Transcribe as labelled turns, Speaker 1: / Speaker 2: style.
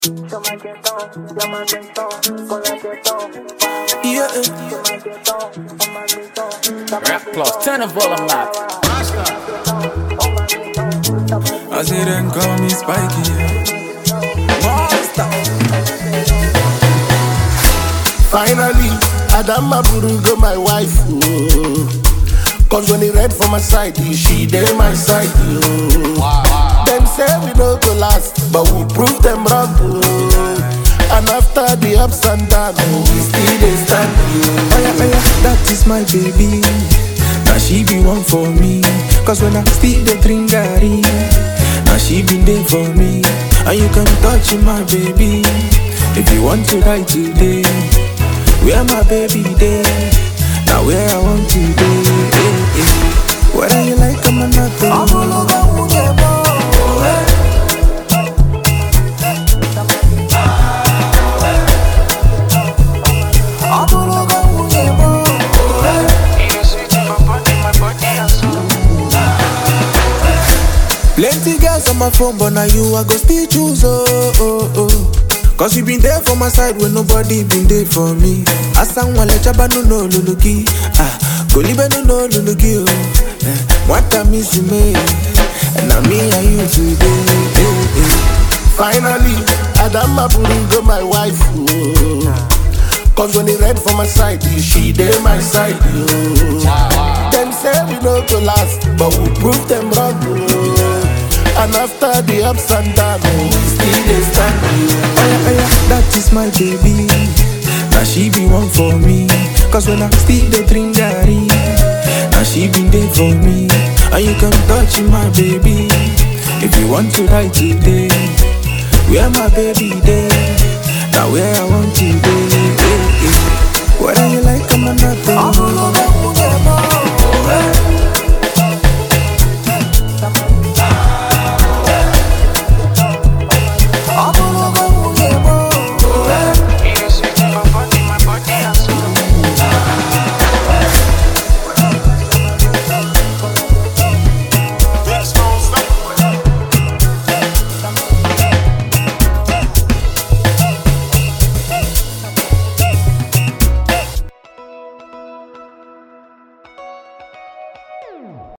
Speaker 1: Yeah.
Speaker 2: Rap plus, turn the volume up.
Speaker 1: I say them call me Spiky. Monster.
Speaker 3: Finally, Adama Burugo, my wife. Oh. Cause when he read for my side, she dey my side. Oh. Them say we no go last, but we prove them wrong. Oh. And after the ups and downs, oh, we still dey stand. Oh.
Speaker 1: Aya, aya, that is my baby. Now she be one for me. Cause when I still the drink Gary, now she been there for me. And you can touch my baby. If you want to ride today, where my baby day? Now where I want to be. eh, eh. Whether you like them or not. Plenty girls on my phone, but now you I go still choose. Oh, oh, oh. Cause you been there for my side when nobody been there for me. Asan wale chaba no no luluki. Ah, golibe no no luluki. Oh, eh, what I miss me. And now me and you today. Eh, eh.
Speaker 3: Finally, Adama Burugo, my wife. Oh. Cause when he read for my side, she dey my side. Oh. Them say we no go last, but we prove them wrong. Oh. And after the ups and downs, oh, we still dey stand. Oh.
Speaker 1: Aya, aya, that is my baby. Now she be one for me. Cause when I still the drink Gary, now she been there for me. And you can touch my baby. If you want to ride today, where my baby day? Now where I want to be. eh, eh. Whether you like